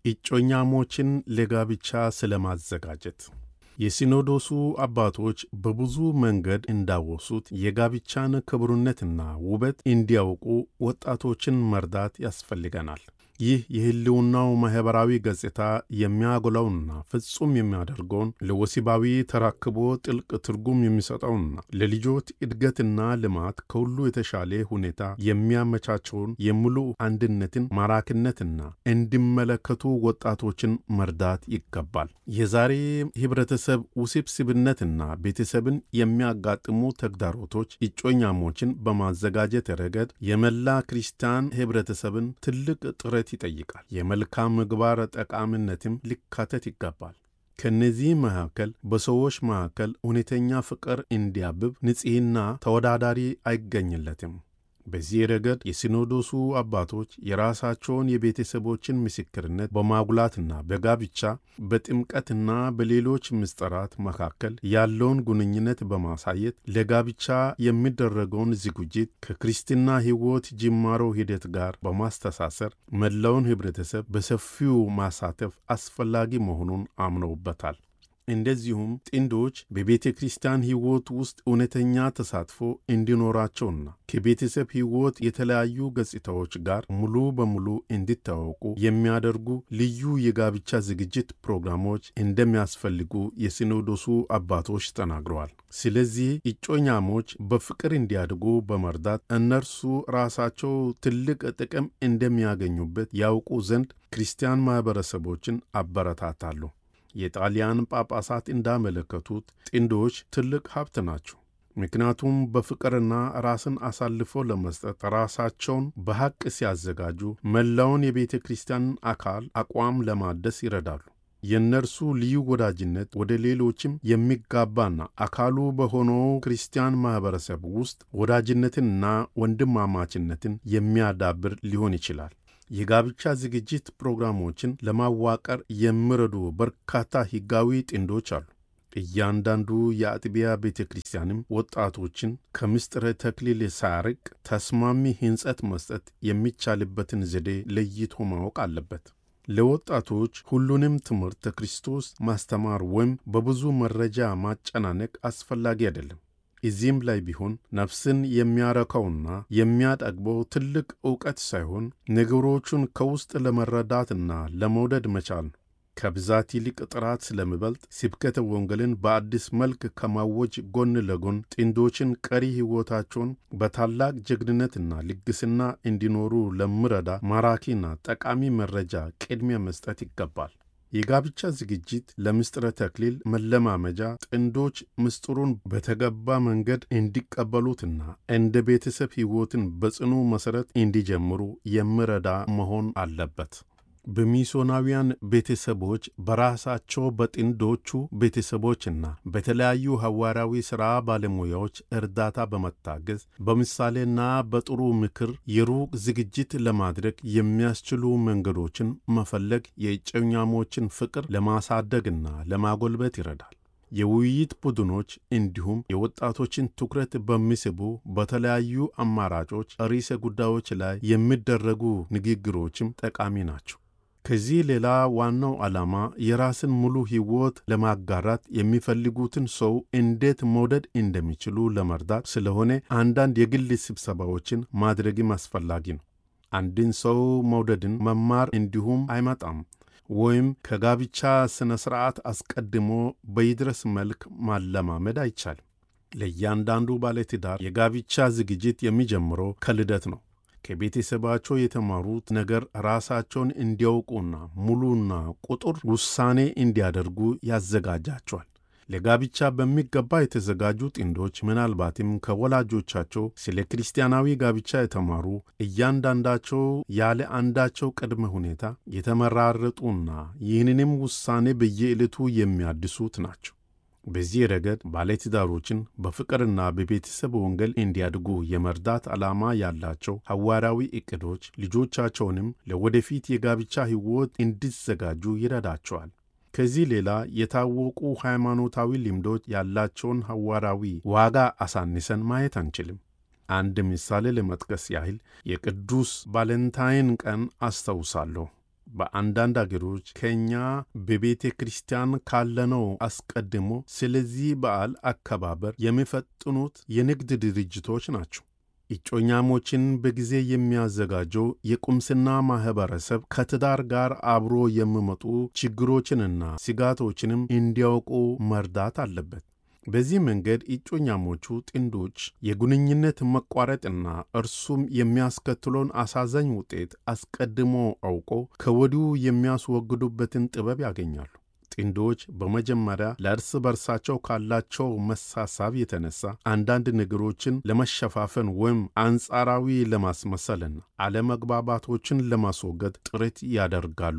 እጮኛሞችን ለጋብቻ ስለማዘጋጀት የሲኖዶሱ አባቶች በብዙ መንገድ እንዳወሱት የጋብቻን ክቡርነትና ውበት እንዲያውቁ ወጣቶችን መርዳት ያስፈልገናል። ይህ የሕልውናው ማኅበራዊ ገጽታ የሚያጎላውና ፍጹም የሚያደርገውን ለወሲባዊ ተራክቦ ጥልቅ ትርጉም የሚሰጠውና ለልጆች እድገትና ልማት ከሁሉ የተሻለ ሁኔታ የሚያመቻቸውን የሙሉ አንድነትን ማራኪነትና እንዲመለከቱ ወጣቶችን መርዳት ይገባል። የዛሬ ኅብረተሰብ ውስብስብነትና ቤተሰብን የሚያጋጥሙ ተግዳሮቶች እጮኛሞችን በማዘጋጀት ረገድ የመላ ክርስቲያን ኅብረተሰብን ትልቅ ጥረት ይጠይቃል። የመልካም ምግባር ጠቃሚነትም ሊካተት ይገባል። ከእነዚህ መካከል በሰዎች መካከል እውነተኛ ፍቅር እንዲያብብ ንጽሕና ተወዳዳሪ አይገኝለትም። በዚህ ረገድ የሲኖዶሱ አባቶች የራሳቸውን የቤተሰቦችን ምስክርነት በማጉላትና በጋብቻ በጥምቀትና በሌሎች ምስጢራት መካከል ያለውን ግንኙነት በማሳየት ለጋብቻ የሚደረገውን ዝግጅት ከክርስትና ሕይወት ጅማሮ ሂደት ጋር በማስተሳሰር መላውን ኅብረተሰብ በሰፊው ማሳተፍ አስፈላጊ መሆኑን አምነውበታል። እንደዚሁም ጥንዶች በቤተ ክርስቲያን ሕይወት ውስጥ እውነተኛ ተሳትፎ እንዲኖራቸውና ከቤተሰብ ሕይወት የተለያዩ ገጽታዎች ጋር ሙሉ በሙሉ እንዲታወቁ የሚያደርጉ ልዩ የጋብቻ ዝግጅት ፕሮግራሞች እንደሚያስፈልጉ የሲኖዶሱ አባቶች ተናግረዋል። ስለዚህ እጮኛሞች በፍቅር እንዲያድጉ በመርዳት እነርሱ ራሳቸው ትልቅ ጥቅም እንደሚያገኙበት ያውቁ ዘንድ ክርስቲያን ማኅበረሰቦችን አበረታታሉ። የጣሊያን ጳጳሳት እንዳመለከቱት ጥንዶች ትልቅ ሀብት ናቸው። ምክንያቱም በፍቅርና ራስን አሳልፎ ለመስጠት ራሳቸውን በሐቅ ሲያዘጋጁ መላውን የቤተ ክርስቲያን አካል አቋም ለማደስ ይረዳሉ። የእነርሱ ልዩ ወዳጅነት ወደ ሌሎችም የሚጋባና አካሉ በሆነው ክርስቲያን ማኅበረሰብ ውስጥ ወዳጅነትንና ወንድማማችነትን የሚያዳብር ሊሆን ይችላል። የጋብቻ ዝግጅት ፕሮግራሞችን ለማዋቀር የሚረዱ በርካታ ሕጋዊ ጥንዶች አሉ። እያንዳንዱ የአጥቢያ ቤተ ክርስቲያንም ወጣቶችን ከምስጢረ ተክሊል ሳያርቅ ተስማሚ ሕንጸት መስጠት የሚቻልበትን ዘዴ ለይቶ ማወቅ አለበት። ለወጣቶች ሁሉንም ትምህርተ ክርስቶስ ማስተማር ወይም በብዙ መረጃ ማጨናነቅ አስፈላጊ አይደለም። እዚህም ላይ ቢሆን ነፍስን የሚያረካውና የሚያጠግበው ትልቅ ዕውቀት ሳይሆን ነገሮቹን ከውስጥ ለመረዳትና ለመውደድ መቻል ነው። ከብዛት ይልቅ ጥራት ስለሚበልጥ ስብከተ ወንጌልን በአዲስ መልክ ከማወጅ ጎን ለጎን ጥንዶችን ቀሪ ሕይወታቸውን በታላቅ ጀግንነትና ልግስና እንዲኖሩ ለሚረዳ ማራኪና ጠቃሚ መረጃ ቅድሚያ መስጠት ይገባል። የጋብቻ ዝግጅት ለምስጢረ ተክሊል መለማመጃ ጥንዶች ምስጢሩን በተገባ መንገድ እንዲቀበሉትና እንደ ቤተሰብ ሕይወትን በጽኑ መሠረት እንዲጀምሩ የሚረዳ መሆን አለበት። በሚሶናውያን ቤተሰቦች በራሳቸው በጥንዶቹ ቤተሰቦችና በተለያዩ ሐዋርያዊ ሥራ ባለሙያዎች እርዳታ በመታገዝ በምሳሌና በጥሩ ምክር የሩቅ ዝግጅት ለማድረግ የሚያስችሉ መንገዶችን መፈለግ የእጮኛሞችን ፍቅር ለማሳደግና ለማጎልበት ይረዳል። የውይይት ቡድኖች እንዲሁም የወጣቶችን ትኩረት በሚስቡ በተለያዩ አማራጮች ርዕሰ ጉዳዮች ላይ የሚደረጉ ንግግሮችም ጠቃሚ ናቸው። ከዚህ ሌላ ዋናው ዓላማ የራስን ሙሉ ሕይወት ለማጋራት የሚፈልጉትን ሰው እንዴት መውደድ እንደሚችሉ ለመርዳት ስለሆነ አንዳንድ የግል ስብሰባዎችን ማድረግም አስፈላጊ ነው። አንድን ሰው መውደድን መማር እንዲሁም አይመጣም ወይም ከጋብቻ ሥነ ሥርዓት አስቀድሞ በይድረስ መልክ ማለማመድ አይቻልም። ለእያንዳንዱ ባለትዳር የጋብቻ ዝግጅት የሚጀምረው ከልደት ነው። ከቤተሰባቸው የተማሩት ነገር ራሳቸውን እንዲያውቁና ሙሉና ቁጡር ውሳኔ እንዲያደርጉ ያዘጋጃቸዋል። ለጋብቻ በሚገባ የተዘጋጁ ጥንዶች ምናልባትም ከወላጆቻቸው ስለ ክርስቲያናዊ ጋብቻ የተማሩ እያንዳንዳቸው ያለ አንዳቸው ቅድመ ሁኔታ የተመራረጡና ይህንንም ውሳኔ በየዕለቱ የሚያድሱት ናቸው። በዚህ ረገድ ባለትዳሮችን በፍቅርና በቤተሰብ ወንጌል እንዲያድጉ የመርዳት ዓላማ ያላቸው ሐዋርያዊ ዕቅዶች ልጆቻቸውንም ለወደፊት የጋብቻ ሕይወት እንዲዘጋጁ ይረዳቸዋል። ከዚህ ሌላ የታወቁ ሃይማኖታዊ ልምዶች ያላቸውን ሐዋርያዊ ዋጋ አሳንሰን ማየት አንችልም። አንድ ምሳሌ ለመጥቀስ ያህል የቅዱስ ቫለንታይን ቀን አስታውሳለሁ። በአንዳንድ አገሮች ከእኛ በቤተ ክርስቲያን ካለነው አስቀድሞ ስለዚህ በዓል አከባበር የሚፈጥኑት የንግድ ድርጅቶች ናቸው። እጮኛሞችን በጊዜ የሚያዘጋጀው የቁምስና ማኅበረሰብ ከትዳር ጋር አብሮ የሚመጡ ችግሮችንና ስጋቶችንም እንዲያውቁ መርዳት አለበት። በዚህ መንገድ እጮኛሞቹ ጥንዶች የግንኙነት መቋረጥና እርሱም የሚያስከትለውን አሳዛኝ ውጤት አስቀድሞ አውቆ ከወዲሁ የሚያስወግዱበትን ጥበብ ያገኛሉ። ጥንዶች በመጀመሪያ ለእርስ በርሳቸው ካላቸው መሳሳብ የተነሳ አንዳንድ ነገሮችን ለመሸፋፈን ወይም አንጻራዊ ለማስመሰልና አለመግባባቶችን ለማስወገድ ጥረት ያደርጋሉ።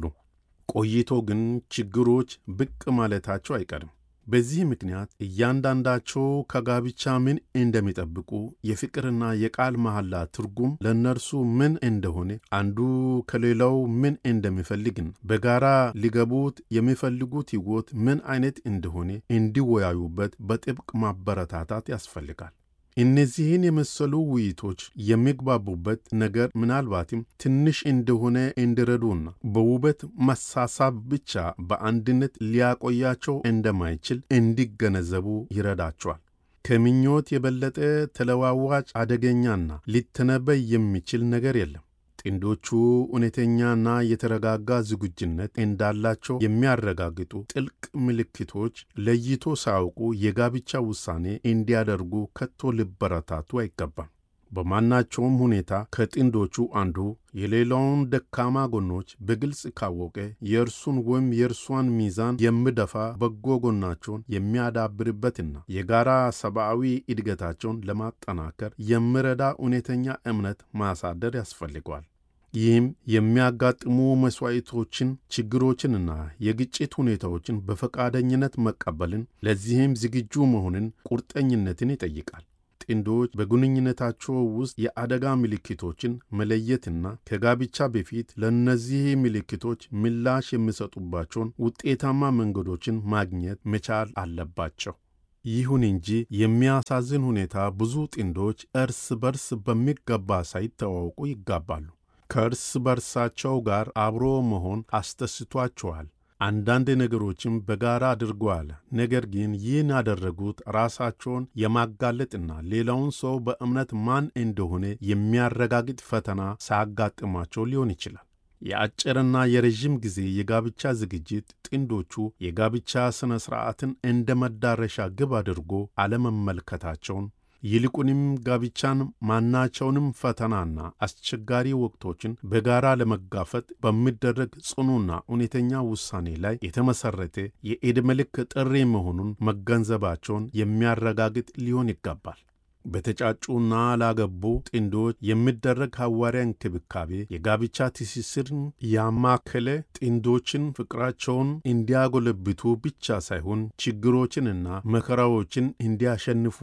ቆይቶ ግን ችግሮች ብቅ ማለታቸው አይቀርም። በዚህ ምክንያት እያንዳንዳቸው ከጋብቻ ምን እንደሚጠብቁ የፍቅርና የቃል መሐላ ትርጉም ለእነርሱ ምን እንደሆነ አንዱ ከሌላው ምን እንደሚፈልግን በጋራ ሊገቡት የሚፈልጉት ሕይወት ምን አይነት እንደሆነ እንዲወያዩበት በጥብቅ ማበረታታት ያስፈልጋል። እነዚህን የመሰሉ ውይይቶች የሚግባቡበት ነገር ምናልባትም ትንሽ እንደሆነ እንዲረዱና በውበት መሳሳብ ብቻ በአንድነት ሊያቆያቸው እንደማይችል እንዲገነዘቡ ይረዳቸዋል። ከምኞት የበለጠ ተለዋዋጭ አደገኛና ሊተነበይ የሚችል ነገር የለም። ጥንዶቹ እውነተኛና የተረጋጋ ዝግጁነት እንዳላቸው የሚያረጋግጡ ጥልቅ ምልክቶች ለይቶ ሳያውቁ የጋብቻ ውሳኔ እንዲያደርጉ ከቶ ሊበረታቱ አይገባም። በማናቸውም ሁኔታ ከጥንዶቹ አንዱ የሌላውን ደካማ ጎኖች በግልጽ ካወቀ የእርሱን ወይም የእርሷን ሚዛን የሚደፋ በጎ ጎናቸውን የሚያዳብርበትና የጋራ ሰብአዊ እድገታቸውን ለማጠናከር የሚረዳ እውነተኛ እምነት ማሳደር ያስፈልገዋል። ይህም የሚያጋጥሙ መሥዋዕቶችን፣ ችግሮችንና የግጭት ሁኔታዎችን በፈቃደኝነት መቀበልን፣ ለዚህም ዝግጁ መሆንን፣ ቁርጠኝነትን ይጠይቃል። ጥንዶች በግንኙነታቸው ውስጥ የአደጋ ምልክቶችን መለየትና ከጋብቻ በፊት ለእነዚህ ምልክቶች ምላሽ የሚሰጡባቸውን ውጤታማ መንገዶችን ማግኘት መቻል አለባቸው። ይሁን እንጂ የሚያሳዝን ሁኔታ ብዙ ጥንዶች እርስ በርስ በሚገባ ሳይተዋወቁ ይጋባሉ። ከእርስ በርሳቸው ጋር አብሮ መሆን አስደስቷቸዋል። አንዳንድ ነገሮችም በጋራ አድርገዋል። ነገር ግን ይህን ያደረጉት ራሳቸውን የማጋለጥና ሌላውን ሰው በእምነት ማን እንደሆነ የሚያረጋግጥ ፈተና ሳያጋጥማቸው ሊሆን ይችላል። የአጭርና የረዥም ጊዜ የጋብቻ ዝግጅት ጥንዶቹ የጋብቻ ሥነ ሥርዓትን እንደ መዳረሻ ግብ አድርጎ አለመመልከታቸውን ይልቁንም ጋብቻን ማናቸውንም ፈተናና አስቸጋሪ ወቅቶችን በጋራ ለመጋፈጥ በሚደረግ ጽኑና እውነተኛ ውሳኔ ላይ የተመሠረተ የዕድሜ ልክ ጥሪ መሆኑን መገንዘባቸውን የሚያረጋግጥ ሊሆን ይገባል። በተጫጩና ላገቡ ጥንዶች የሚደረግ ሐዋርያ እንክብካቤ የጋብቻ ትስስርን ያማከለ ጥንዶችን ፍቅራቸውን እንዲያጎለብቱ ብቻ ሳይሆን ችግሮችንና መከራዎችን እንዲያሸንፉ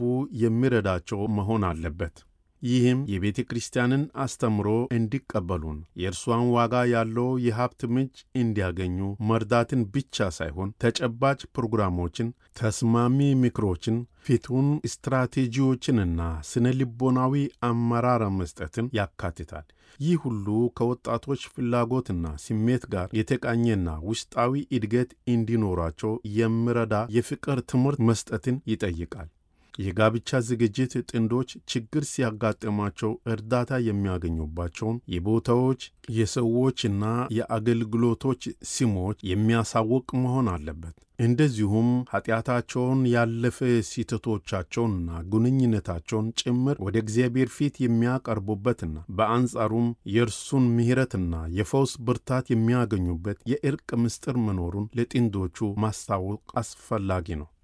የሚረዳቸው መሆን አለበት። ይህም የቤተ ክርስቲያንን አስተምሮ እንዲቀበሉን የእርሷን ዋጋ ያለው የሀብት ምንጭ እንዲያገኙ መርዳትን ብቻ ሳይሆን ተጨባጭ ፕሮግራሞችን፣ ተስማሚ ምክሮችን፣ ፊቱን ስትራቴጂዎችንና ስነ ልቦናዊ አመራር መስጠትን ያካትታል። ይህ ሁሉ ከወጣቶች ፍላጎትና ስሜት ጋር የተቃኘና ውስጣዊ እድገት እንዲኖራቸው የሚረዳ የፍቅር ትምህርት መስጠትን ይጠይቃል። የጋብቻ ዝግጅት ጥንዶች ችግር ሲያጋጥማቸው እርዳታ የሚያገኙባቸውን የቦታዎች የሰዎችና የአገልግሎቶች ስሞች የሚያሳውቅ መሆን አለበት። እንደዚሁም ኃጢአታቸውን ያለፈ ስህተቶቻቸውንና ግንኙነታቸውን ጭምር ወደ እግዚአብሔር ፊት የሚያቀርቡበትና በአንጻሩም የእርሱን ምሕረትና የፈውስ ብርታት የሚያገኙበት የእርቅ ምስጢር መኖሩን ለጥንዶቹ ማስታወቅ አስፈላጊ ነው።